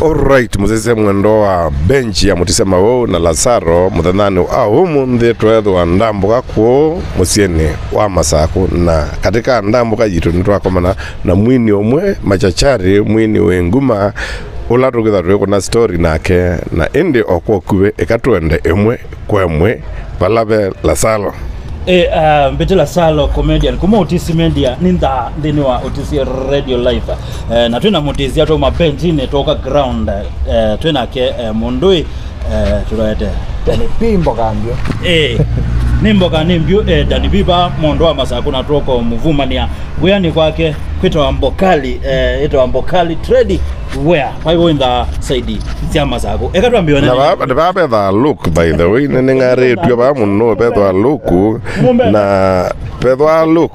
Alright, muzese mwendo wa benchi ya mutisema wo na Lazaro muthanani au umuthi twethwa ndambuka ku musieni wa Masaku na katika ndambuka yitu nitwakomana na mwini umwe machachari mwini we nguma ula tukitha twi kuna story nake na indi okwokuwe ikatwende imwe kwa imwe palave Lazaro e uh, mbetela salo comedian kuma utisi media ni ntha nthini wa utisi radio live uh, na twina mutisia twa mabenchine toka ground uh, twinake uh, mundui uh, turoete Tani pimbo kambio. e nimboka nimbyu e, dani biba mondo wa masaku na toko muvumania wiyani kwake kwitwa mbokali e, itwa mbokali trade where kwa hivyo intha saidi cia masaku ekatwambiwa na ba- ni babetha look by the way nini ng'aritwe ba muno bethwa luku na bethwa look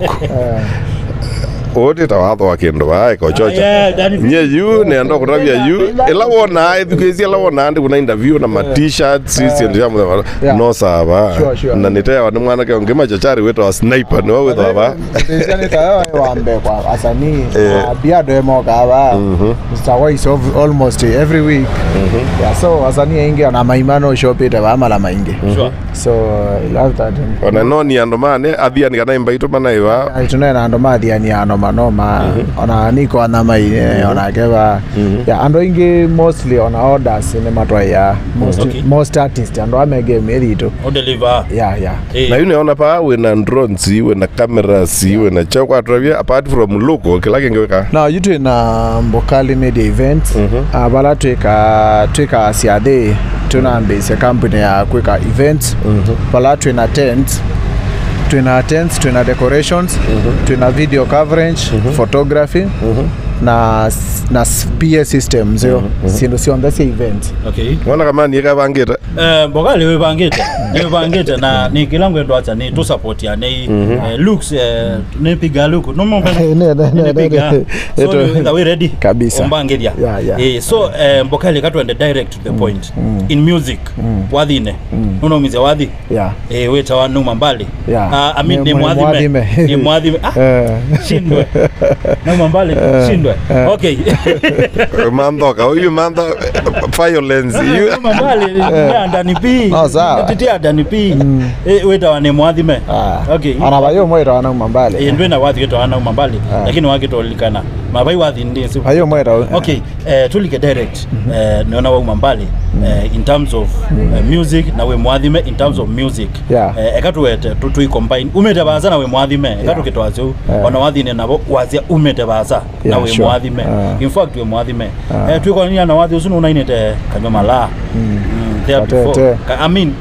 utita wathwa kindu bae kochocha Yeah, Danny nye yu nenda kutabia yu ila wona ithukezi ila wona ndi kuna interview na ma t-shirts sisi ndio jamu Yeah. no saba Sure, sure. na nitewa ni mwana ke ngima chachari wetwa sniper ni wetwa ba Ndizani tayo wambe kwa asani. Yeah. Biado emo kaba. Mr. Wise of almost every week. Yeah, so asani ingi ona maimano shopita ba mala maingi. Sure. So I love that. ona no ni andu mane athia ni kana imbaito mana iwa tunena andu mathiani ano manoma ona niko ana maine ona keba ya andu ingi mostly ona orders ni matwaya most Okay. most artists andu amege meritu udeliver ya ya Eh, na yu niona pa wina drones wina cameras wina chakwa atravia apart from look kila kingi wika na yitu na mbokali media events uh, bala twika twika siathe tunambise company ya kwika events bala twina tents twina tents twina decorations twina video coverage photography na s- na s- PA systems yo sindu cionthe cia events okay wana kama ni kabangita Eh, mbokali wibangite niwibangite na ni kila ngwendo acha ni tu support ya ni eh, looks eh, nipiga look no mo Ne, ne, ne, nipiga ne, ne. so Eto- ni we ready Kabisa. ombangiria Yeah, yeah. eh so eh, mbokali katwende direct to the point in music wathine nunomizia wathi yeah eh weta wa numa mbali Yeah. Ah, I mean Ni ni mwa- mwathime mwathime. ni mwathime ah Eh, shindwe numa mbali shindwe okay manthoka uyu mantho violence yu numa mbali ndani pi No, sawa. titia ndani pi eh weta wa ni mwathime ah. okay ona bayo mwira wana mambale Eh, ndwena wathi gitwa ana umambali Ah. lakini wagitolikana mabai wathi ndi si bayo mwira okay eh, tulike direct eh, niona wa umambali eh, in terms of eh, music na we mwathime in terms of music Yeah. eh, ekatuwete tu tui combine umete baza na we mwathime ekatukitwa ciu Yeah. ona wathine nabo wazia umete baza na Yeah, we sure. mwathime Ah. in fact we mwathime Ah. eh, twikonania na wathi ucu nunainite kanywa mala mm. there Katete. before Ka- I mean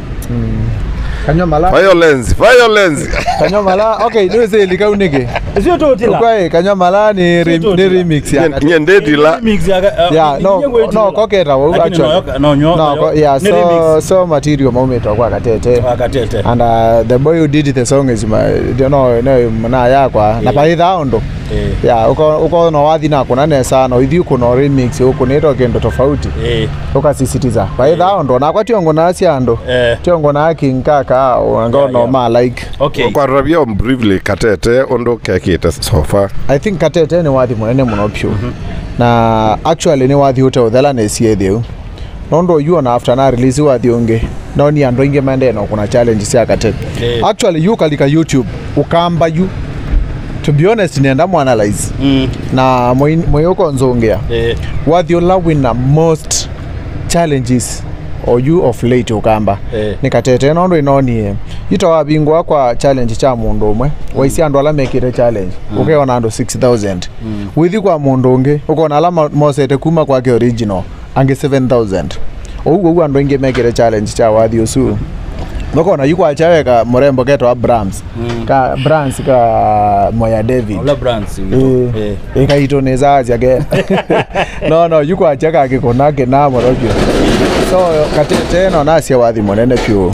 kanyo mala violence violence kanyo mala okay ndio sasa likaunike sio totila kwa kanyo mala ni rem, Sio ni tu- remix ya Nye- nye ndetila Remix ya- uh, yeah no inye gwetila. no koketa wo Lakini actually noyoka- no, nyo- no noyo- ko- yeah ni so remix. so material maumeta kwa katete wakatete and uh, the boy who did the song is my you know no mna yakwa na Yeah. baitha ndo Eh, yeah uko uko no wathi na kuna nesa no ithi kuno remix uko nito kendo tofauti eh, ukasisitiza baitha ndo na kwa tiongo na cia ndo eh, tiongo na kinkaka ngo Yeah, no yeah. ma like okay. kwarabia briefly katete undu kekite sofa i think katete ni wathi munene muno pyu na actually ni wathi ute uthela nesie thiu nondo yu ona after na release wathi ungi no ni andu ingi mende no kuna challenge cia katete Eh. actually yu kalika youtube ukamba yu to be honest nenda mu analyze Mm, na moyuko nzungia eh, wathi ula wina most challenges or you of late ukamba Eh. nikatete nondo inonie itawabingwa kwa challenge cha mundu umwe waisi andu ala mekire challenge ukeona andu 6000 withi kwa mundu ungi ukona ala ma- mosete kuma kwake original angi 7000 ouguo ugu andu ingi mekire challenge cha wathi usu nokona yukwachaweka murembo ketwa brams ka brands ka moya david Ola Brands, Eh, eh, ikaito nezaziake no no yukwacha kakikonake namorokio so katete no nasia wathi munene pyu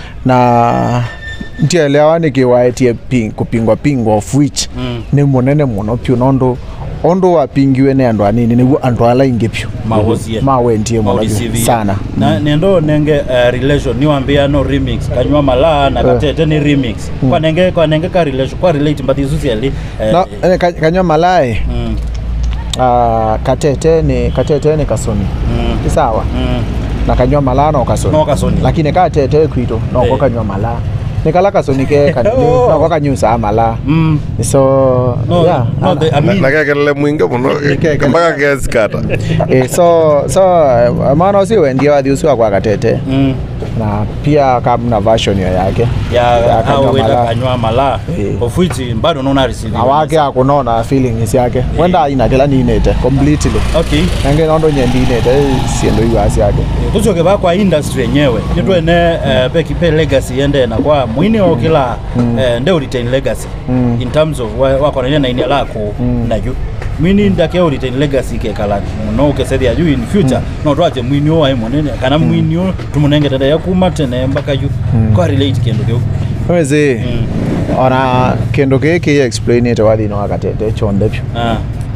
na ntielewa nikiwaetie ping, kupingwa pingwa of which Mm. ni munene muno pyu nondu ondu wapingiwe ni andu anini niguo andu ala ingi pyu mahosie mawendie muno pyu maudicivia. sana na nendo nenge uh, relation niwambia no remix kanywa malaa na katete ni remix kwa nenge kwa nenge ka relation kwa relate mbathi susiali no eh, ka- kanywa malai mm, uh, katete ni katete ni kasoni Mm. Ni sawa Mm. na kanywa mala no kasoni No kasoni. lakini katete kwito noko Eh. kanywa mala nikala kasoni ke kanini Oh. noko kanyusa mala Mm. so No, yeah no, the, I mean, nakekelele mwingi muno Nikekele. mpaka kesikata eh, so so uh, maana usiwendia wathi ucio kwa katete mm. na pia kamna version yo yake ya Ya kanywa au wenda mala. kanywa mala Eh. of which bado nona receive na wake akunona feelings yake wenda aina kila ninete completely okay nange nondo nyendinete siendo iwasi yake tucoke ba kwa industry yenyewe nitwene eh, pe kipe legacy yende na kwa mwini o kila eh, nde retain legacy Mm. in terms of wa- wakonania na inia lako nayu mwini ndake o retain legacy ke kala muno ukesethia yu in future no twache mwini o ai munene kana mwini o tumunenge tende yakuma tene mpaka yu kwa relate kendo kiu wezi Mm. ona kindu giki explainite wathini wa katete chonthe pyu ah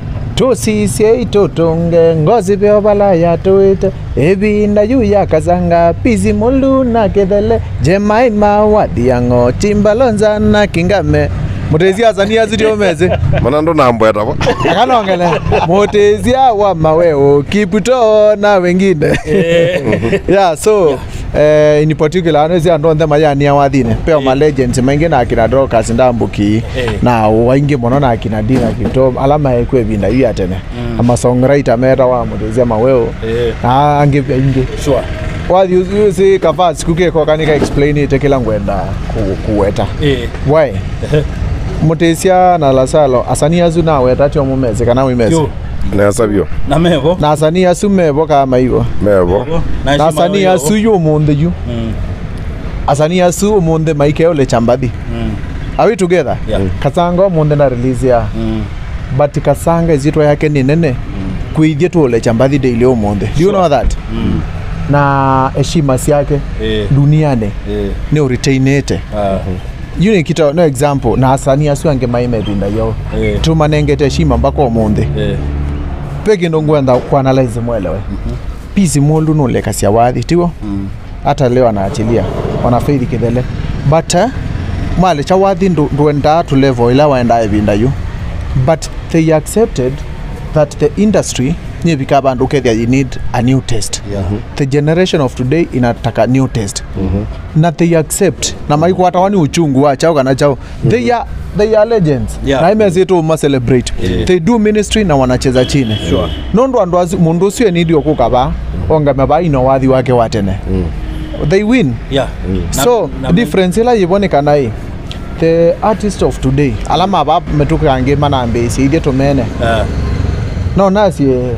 tusisie itutunge ngozi pyo balaya tuite ibinda yu yakazanga pisi mulu na kithele jemaima wathiang'o timbalonza na kingame mutezi azania zitiomeze mana ndo nambwetavo akanongele mutezia wa maweo kiputo na wengine yeah so eh, in particular anwezi andu onthe mayania wathine peo Eh. ma legends maingi na akina Dorcas ndambuki Eh. na waingi muno na akina Dina Kipto alama ekwe binda yu ya tene Mm. ama songwriter meta wa mutezia maweo eh na angi pia ingi sure wathi usi kava siku keko kanika explain ite kila ngwenda ku, kuweta eh wai mutesia na lasalo asani azu na weta tio mumeze kana wimeze yo nesa vyo na mevo na asani asu mebo kama igo mevo na heshima asani yo. asu yu munde yu mm asani asu munde maike ole chambathi mm are we together Yeah. kasanga munde na release ya mm but kasanga izitwa yake ni nene kuithie tu ole chambathi daily umunthe do you Sure. know that mm na heshima ciake eh duniani eh ni uritainite ah yu ni kita no example na asani asu ange maimethinda yo eh tumanengete heshima mpaka umunthe eh pe kindu ngwenda kuanalyze mwelewe pisi mundu nulekasia wathi tigo mm hata leo anaachilia wanafeithi kithele but uh, mali cha wathi ndu- ndwendaa tu level ila waendaa ivinda yu but they accepted that the industry nivika vandu kethia you need a new test yeah the generation of today inataka new test na they accept na maikwata wani uchungu wa chao kana chao they are they are legends Yeah. na imezitu ma celebrate Yeah. they do ministry na wanacheza chini Sure. nondu andu acio mundu ucio enidio kukava ongame vaino wathi wake wa tene they win yeah Na- so na- difference ila yivonekana i the artist of today alama va metukangi manambisi ithie tumene ah no nasie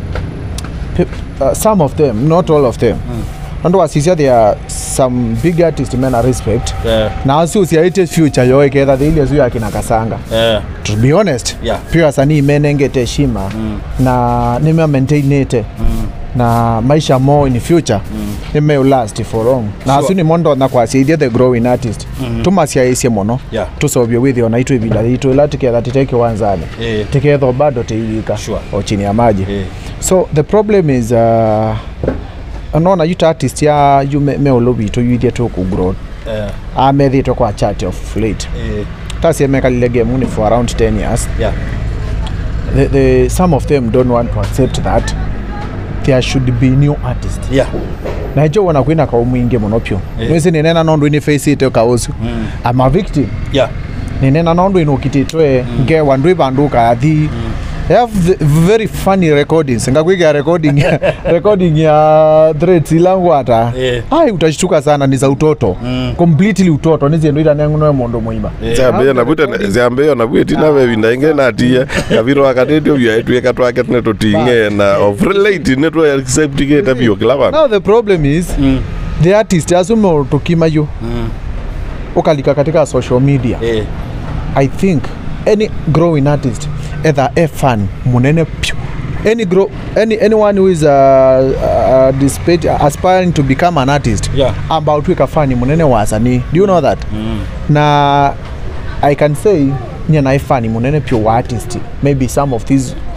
pe- uh, some of them not all of them andu wasisia there are some big artist men I respect eh na acio ciaite future yo iketha thiile acio yakina kasanga eh to be honest Yeah. pia wasanii menengete heshima Mm. na nime maintainite mm na maisha more in future mm. nime last for long na Sure. acio ni mondo na kwasiithie the growing artist Mhm. tumaciaicie muno Yeah. tucovie withio na itu ivinda ritu ila tiketha titeke wanzani eh tikethwo bado tiiwika Sure. o chini ya maji eh so the problem is uh, nona yuta artist ya yu me, meolo witu yuithie tukugrow eh amethitwe kwa chat of late eh tasiemekalile game ni for around 10 years yeah the, the, some of them don't want to accept that there should be new artist yeah na icho wona kwina kau mwingi muno pyu Eh. nwisi ninena nondu ini face ite kausu mm I'm a victim yeah ninena nondu inukititwe mm. nge wandu ivandu kathi mm. I have the very funny recordings ngakwiga recording recording ya threads ilangwata Eh. ai utashtuka sana ni za utoto Mm. completely utoto niziendu itanengunoe mundu muima Eh. ciambeyo nabwite ciambeyo nabwiti navevinda inge natia kaviro akatete vyatwika twake tine tuting'e na of relate ne twa acceptikete vyo kila vandu now the problem is mm the artist asume tukimayo mm ukalika katika social media eh i think any growing artist either a fan munene pyu any grow any anyone who is uh, uh, despite, aspiring to become an artist yeah about wika fani munene wa asanii do you know that mm na i can say nye na ifani munene pyo wa artist maybe some of these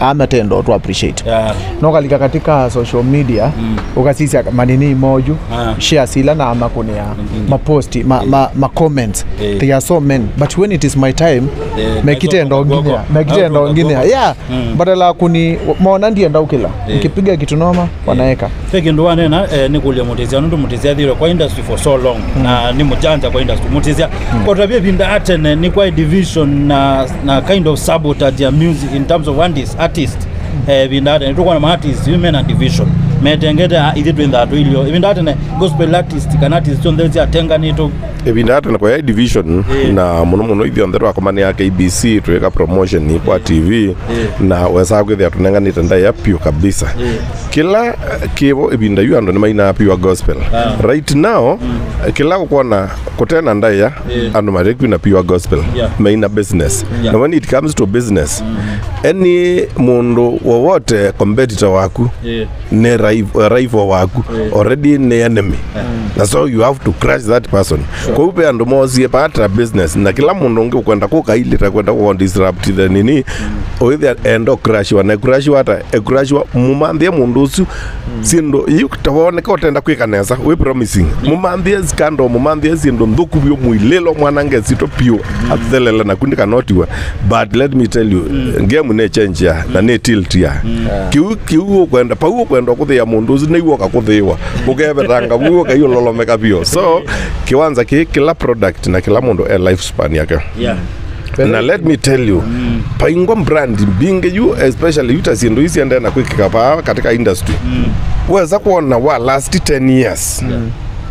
amatendo tu appreciate Yeah. nokalika katika social media mm. ukasisia manini moju Ah. share sila na makunia maposti ma, ma, ma comments Eh. there are so many but when it is my time Eh, mekitendo naitwa ngine Gogo. mekitendo Naitwa ngine Gogo. yeah Mm. badala kuni mona ndienda ukila Eh. nikipiga kitu noma wanaeka pe kindu wanena eh, nikulia mutizia nundu mutizia thire kwa industry for so long na ni mujanja kwa industry mutizia mm. kotavye vinda atene ni kwa division na, na kind of sabotage ya music in terms of artist, artist eh, vinda atene tukwana ma artist women and division metengete ithi twinthatu ilio vinda atene gospel artist kana artist onthe ciatenganito ibinda atene kwa ya division Eh. na muno muno ithio nthe twakomania ya KBC twika promotion kwa TV na wesa kwithia tunenganite nda ya pure kabisa kila eh, kivo ibinda yu andu nimaina pure gospel Ah. right now eh, kila gukwona kutena nda ya Eh. andu marekwina pure gospel Yeah. maina business Yeah. na when it comes to business any mundu wowote competitor waku yeah. ni rival, rival waku Yeah. already ni enemy na so you have to crush that person kwa upe andu mosie patra business na kila mundu ungi ukwenda kukailita kwenda ku disrupt the nini oithia endo crash wa na crash wata e crash wa mumanthie mundu ucio sindu yu tawoneka utenda kwikanesa wi promising mumanthie skando mumanthie sindu nthuku bio mwililo mwanange sito pio athelele na kundi kanotiwa but let me tell you game ne change ya na ne tilt ya kiu kiu ukwenda pau ukwenda kuthia mundu ucio niguo kakuthiwa ukevetanga guo kaio lolomeka bio so kiwanza ki kila product na kila mundu e lifespan yake yeah. na let me tell you mm. paingwa brand mbinge yu especially yuta sindu isi ende na kwikika pa katika industry mm. weza kuona wa last 10 years Yeah.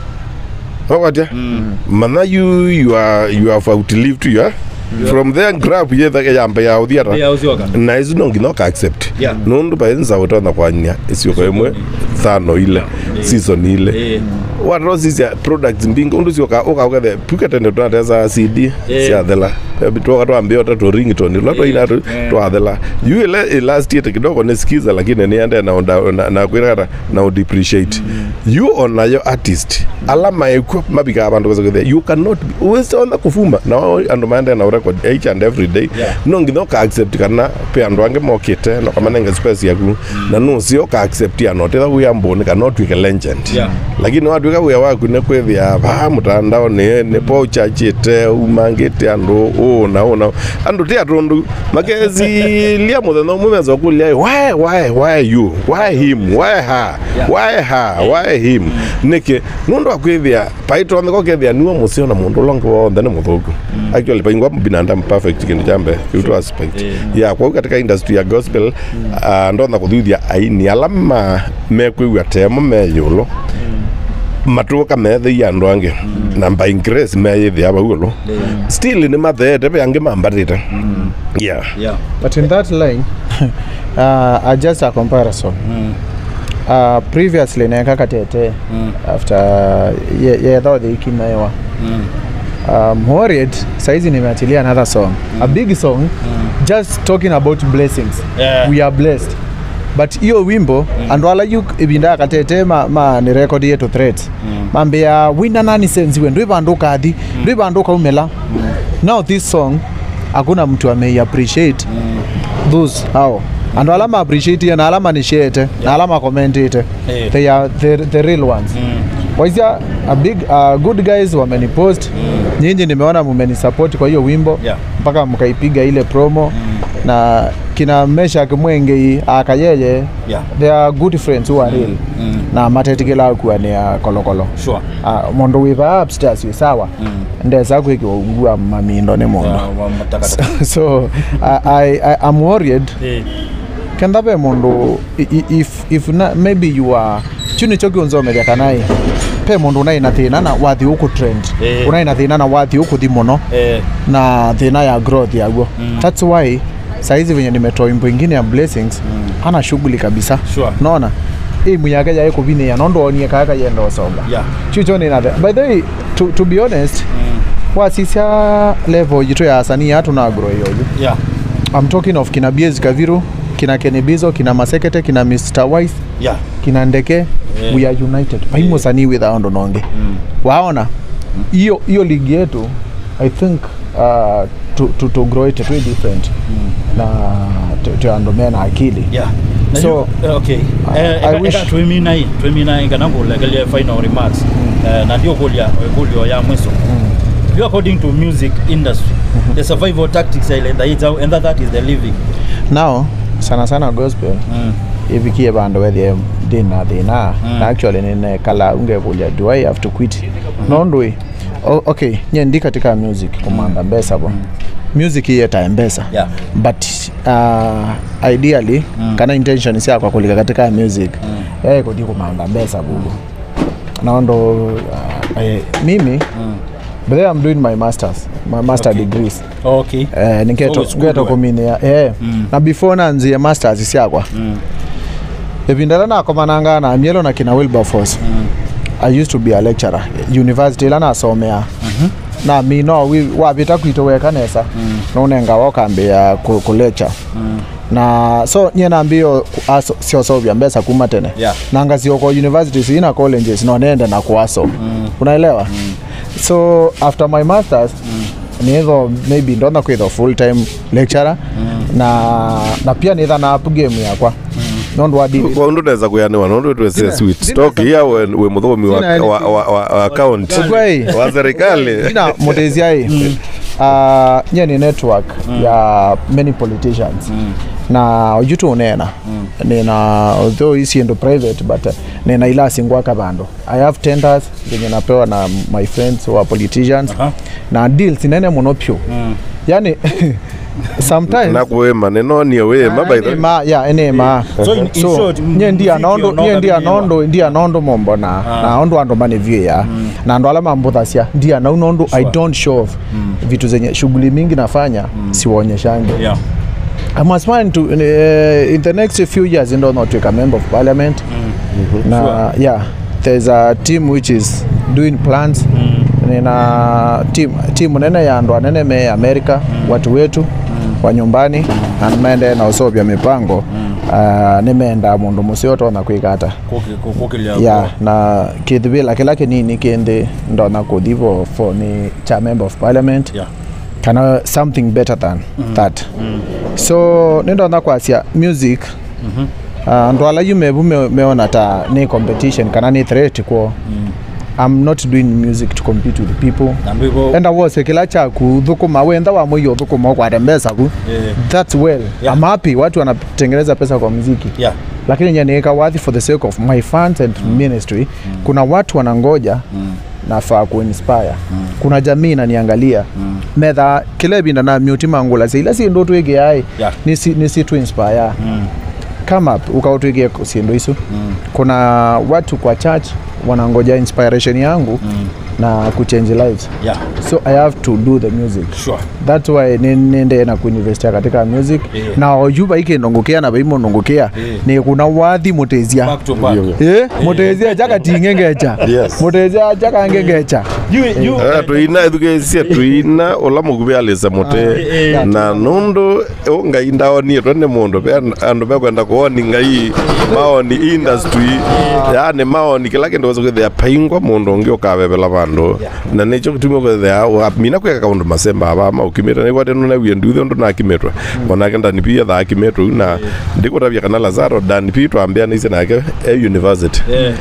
wakatya mm. mana you you are you have outlived your from there grab yetha yambe ya uthiara yeah, usioka na ici no nginya uka accept Yeah. nundu paenza utona kwanya iciuko imwe thano ile season ile Eh. watro cicia products mbingi undu cioka ukaukethe puketende tunatesa cd Eh. ciathela twoka twambia ta tu ringtone ula twaina tu Eh. twathela yu ile last year kidogo ni skiza lakini niende na unda- na na kwira na udepreciate you onayo artist alama ekwo mabika bandu kwesa kwithia you cannot be uwese ona kufuma na wao andu maende na record each and every day Yeah. no nginya uka accept kana pe andu ange mokite no kamanenge space yaku na no sio ka accept ya not either we ambone kana otwike legend Yeah. lakini watwika wia waku nä kwä thia va mutandao nä nä po chachite umangite andu uu na uu na andu ti atundu makezilia muthenya umwe meza kulia why why why you why him why her Yeah. why her why him niki nundu akwithia paito nthiko kethia niwo musio na mundu longi wonthe ni muthuku actually paingwa binadamu perfect kindu chambe kiutu aspect Yeah. ya kwa hiyo katika industry ya gospel uh, ndona kuthuithia aini alama mekwigua temo meyulo matuka metheia andu angi na by grace meyithia baulo still ni matheete be angi mambatite yeah yeah. but in that line uh, uh, just a comparison Mm. uh, previously neka katete Mm. after yetho thiki naewa Mm. um, worried saizi nimeachilia another song a big song just talking about blessings Yeah. we are blessed but hiyo wimbo mm. andu ala yu ibinda katete ma, ma ni record yetu threats mm. mambia wina nani senziwe ndwi vandu kathi mm. ndwi vandu kaumela mm. now this song hakuna mtu amei appreciate mm. those hao andu ala ma appreciate ye na ala manishete na ala ma commentite Eh. they are the, the real ones Mm. waisia a big uh, good guys wamenipost mm. nyinyi nimeona mumenisupport kwa hiyo wimbo Yeah. mpaka mkaipiga ile promo mm. na kina Meshak Mwengei akayeye Yeah. they are good friends who are real Mm. na matetikila kuwa ni ya kolokolo Sure. uh, mondo wiva upstairs wi sawa Mm. ndeza kwikiwa ungua mamindo ni mondo Yeah, wa matakataka. so I, I, I, I'm worried Eh. kenda be mundu i- i- if, if na, maybe you are chuni cho kiunzomeria kanai pe mundu unaina thina na wathi uku trend Eh. unaina thina na wathi uku thi muno Eh. na thina ya growth yaguo Mm. that's why saizi venye nimetoa wimbo ingine ya blessings Mm. ana shughuli kabisa Sure. nona imu yake yae kuvinia nondonie kaka yenda osomba Yeah. chucho nina by the way to, to be honest Mm. wasisya level jitu ya asanii hatu na grow yoju Yeah. I'm talking of kina Biez Kaviru kina Kenibizo kina Masekete kina Mr. Wise Yeah. kina Ndeke Yeah. we are united paimo sanii with our ndononge Mm. waona hiyo hiyo ligi yetu I think uh, to, to, to grow it way different na twandu mena akili yeah Na So, you- eh, okay I- Eh, I eka- wish- eka twimina hii twimina ingana ngulekelie final remarks Eh, na ndio kulia kulio ya mwiso you according to music industry the survival tactics ile that is and that, that is the living now sana sana gospel mm. ivikie vandu wethie ndina thina Mm. na actually nine kala ungevulia do i have to quit nondui o, okay nye ndi katika music kumanda mbesa bo music iyeta mbesa Yeah. but uh, ideally kana intention siakwa kulika katika music mm. eh kuti kumanda mbesa bugu naondo uh, eh, mimi Mm. but then I'm doing my masters my master Okay. degrees okay eh, ningeto So it's good ngeto work. kuminia eh Mm. na before nanzie masters siakwa mm. ivindala nakomananga na mielo na kina wilberforce Mm. i used to be a lecturer university ila nasomea na mi no wi- wavita kwito wekanesa Mm. nunenga wakambia ku, ku lecture Mm. na so nye nambio siosovya mbesa kuma tene Yeah. nanga sioko university sina colleges no nende na kuaso Mm. unaelewa so after my masters nitho maybe ndona kwitho full time lecturer na na pia nitha na up game yakwa nondu wa dili kwa undu neza kuyaniwa nondu twese Sina- sweet sina stock sa- ya we, we muthomi wa, Sina wa, anything. wa, wa, wa account Kwei. wa serikali ina muteziai uh, nye ni network ya many politicians Mm. na ojutu unena nina although isiendo private but uh, nina ila singwaka vandu i have tenders zenye napewa na my friends who are politicians Aha. na deals nene muno pyu Mm. yani sometimes na kuwima ninonie wima by the way. enema ya enema So in- in short, nye ndia muziki nondo onoga nye ndia vinyiwa. nondo ndia nondo mombo na na ondo ando mane view ya na ndo ala mambuthasya ndia na unondo i don't show off vitu zenye shughuli mingi nafanya siwaonyeshange yeah I'm aspiring to uh, in the next few years ndo not a member of parliament na Sure. yeah there's a team which is doing plans nina team, team nene ya ndo anene me America watu wetu wa nyumbani na nimeende na usovya mipango uh, nimeenda mundu musio tona kwikata Kuki- ku- kukilia yeah na kithivila kila kinini kindi ndona kuthivo for ni cha member of parliament yeah kana something better than that so nindona kwasia music uh, ndo ala yumevu me, meona ta ni competition kana ni threat kwo i'm not doing music to compete with people na ndivyo enda wose kila chaku thukuma wenda wa mwiyo thukuma ukwate mbesa ku eh, that's well Yeah. i'm happy watu wanatengeneza pesa kwa muziki yeah lakini nyaniweka wadhi for the sake of my fans and ministry kuna watu wanangoja nafaa kuinspire kuna jamii inaniangalia metha kile binda na miutima ngula ila sindu twige ai Yeah. nisi, nisi tu inspire Mm. come up ukautwige sindu isu kuna watu kwa church wanangoja inspiration yangu na kuchange lives yeah so i have to do the music sure that's why ni- ninde na kuinvestia katika music Yeah. na oyuva ikinongokia na vaimonongokia Yeah. ni kuna wathi mutezia back to back Eh, mutezia jakatingengecha Yes. mutezia jakangengecha you you Eh, tuina ithugecia tuina ula mukuvi alisa muti eh, na nundu u ngai ndaonie twene mundu pe andu bekwenda kuoni ngai maoni industry yani maoni kila kindu weza kwithia paingwa mundu ungi ukavevela vandu na nicho gitumi kwithia mina kwika kaundu masemba ava maukimite nikwate nunawie nduthe undu nakimitwe onake ndani pia thaakimitwe na ndikutavia kana lazaro ndani pia twambianaicie nake e university eh,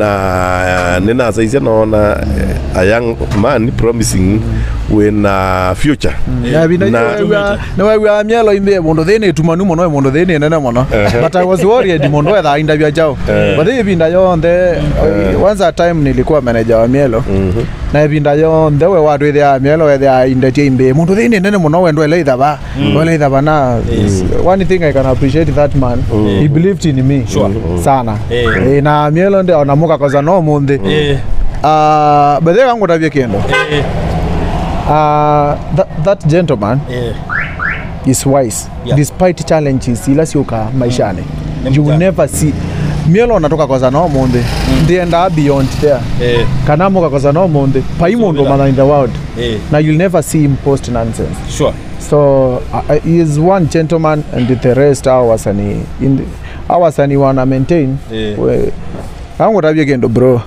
na ninasaicia naona eh, a young man promising wina future Na- niwewia mielo imbie mundu thini tumanu muno mundu thini nene muno but i was worried mundu ethaa indavya jao but hii ivinda yonthe once a time nilikuwa manager wa mielo na ivinda yonthe we watu ithia mielo ethia indatia imbi mundu thini nene muno wendo ele ithava ele ithava na one thing i can appreciate that man he believed in me Sure. sana Eh. Eh, na mielo ndi onamuka koza no munthi eh, uh, bethe kangutavia kindu eh, uh, that, that gentleman eh, is wise Yeah. despite challenges ila siuka maishani Ni you will mjanja. never see mielo natoka koza no munthi ndienda beyond there eh, kana muka koza no munthi pai mundu Subira. mana in the world eh, na you'll never see him post nonsense sure so uh, he is one gentleman and the rest our wasani in the, our wasani wana maintain Eh. we angu tabia kendo bro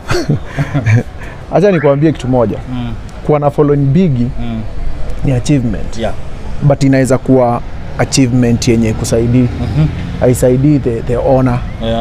acha nikwambie kitu moja mm, kuwa na following bigi mm, ni achievement yeah but inaweza kuwa achievement yenye kusaidii haisaidii the, the owner Yeah.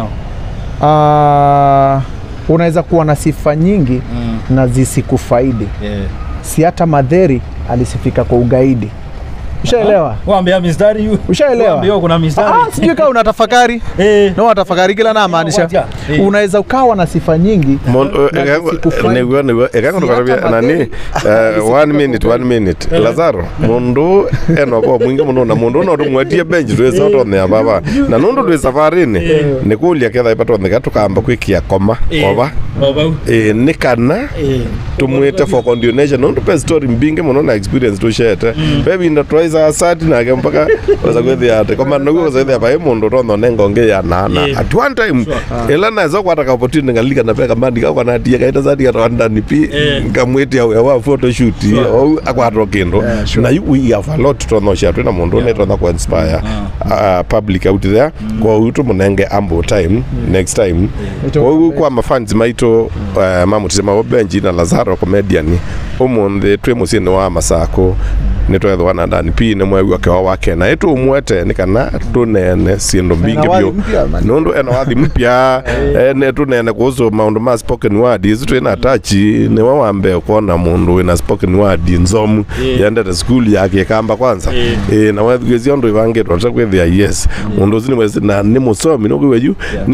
uh, unaweza kuwa na sifa nyingi Mm. na zisikufaidi Yeah. si hata madheri alisifika kwa ugaidi ushaelewa Waambia mistari yu. ushaelewa Waambia kuna mistari. Ah, sijui kama unatafakari Eh. no watafakari kila namaanisha Wacha. Eh. unaweza ukawa na sifa nyingi na zisikufaidi. niguo niguo ekangu Si hata tukarabia nani madeni. eh, one minute one minute lazaro mundu enoko mwingi muno na mundu no tumwetie bench twisa tothea baba na nundu twi safarini nikulia ketha ipatotheka tukamba kwikia koma Eh. oba Obau. eh, ni kana Eh. tumwite for continuation nundu pe story mbingi muno na experience tushete bebinda twaisa asati nake mpaka weza kwithia ati koma naguo weza pai mundu tono nengonge ya nana Yeah. at one time ila naweza kwata opportunity ngalika na peka mandi ka kana tia kaita zati ka rwanda ni pi Eh. ngamwiti au wa photo shoot au akwatro kindu Yeah, sure. na you we have a lot tono sha twina mundu ne tono ku inspire uh, public out there kwa utu munenge ambo time next time Ito- kwa hiyo kwa mafans maito uh, mamutisema wo benji na lazaro comedian umuthi twi muciini wa masako nä twethwa na ndani pi nä mwegua käwa wake na ätå mwete nä kana tå nene ciändå mbingä wathi biå mpya, man. nä ndå ena wathi mpya nä tå nene kuhusu maå ma spoken words twä na tachi nä we wambe kuona må ndå wä na spoken word nzomu Eh. yendete skuli yake kamba kwanza Eh. Eh, na wethigäcia ndå ibangä two ta kwithia yes må ndå å ci na nä må comi no kwiwe ju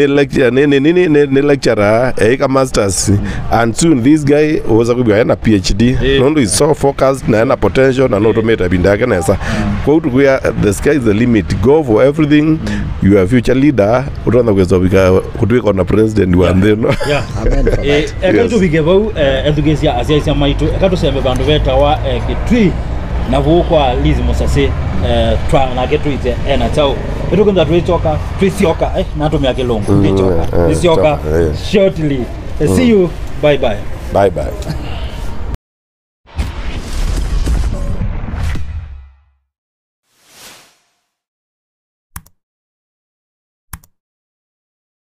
nä lecturer eika masters and soon this guy uweza kwibwa ena phd Eh. no ndå is so focused na ena potential na no tå mä te binda yake nesa kwau tukwia the sky is the limit go for everything you are future leader utona kweza wika kutwika ona president wa nthä no Yeah. Amen for Eh, that. eka Yes. tubige vau eh, ethugecia aciaicia maitu eka tucembe vandu vetawa eh, gitwi na vukwa lizi musase eh, twa nake twite ena chau itukunza twicoka twicioka eh, natumia kilungu Mm, twicoka eh, twicioka choka, eh. shortly Eh, see you bye bye bye bye